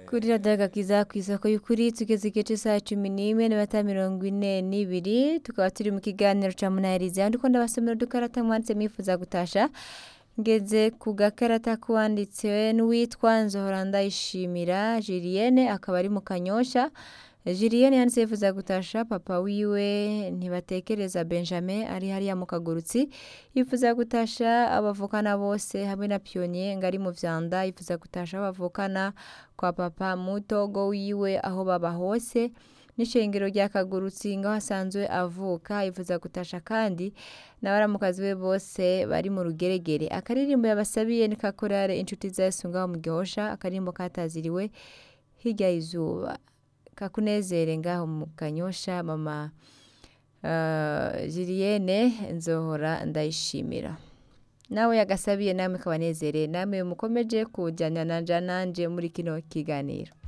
kuri radiyo agakiza ku isoko y'ukuri tugeze igice cy'isaha cumi n'imwe n'ibata mirongo ine n'ibiri tukaba turi mu kiganiro cya munahiriza yandi ko ndabasomera udukarata mwanditse mwifuza gutasha ngeze ku gakarata k'uwanditse n'uwitwa nzohora ndayishimira julienne akaba ari mu kanyosha julienne yanditse yifuza gutasha papa wiwe ntibatekereza benjamin ari hariya mu kagurutsi yifuza gutasha abavukana bose hamwe na pionnier ngo ari mu vyanda yifuza gutasha abavukana kwa papa mutogo wiwe aho baba hose n'ishengero rya kagurutsi ngaho asanzwe avuka yifuza gutasha kandi n'abaramukazi we bose bari mu rugeregere akaririmbo yabasabiye ni kakorare inshuti za yesu ngaho mu gihosha akaririmbo kataziriwe hirya y'izuba kakunezere ngaho mu kanyosha mama uh, Julienne nzohora ndayishimira nawe yagasabiye namwe kabanezere namwe mukomeje kujyana nanje muri kino kiganiro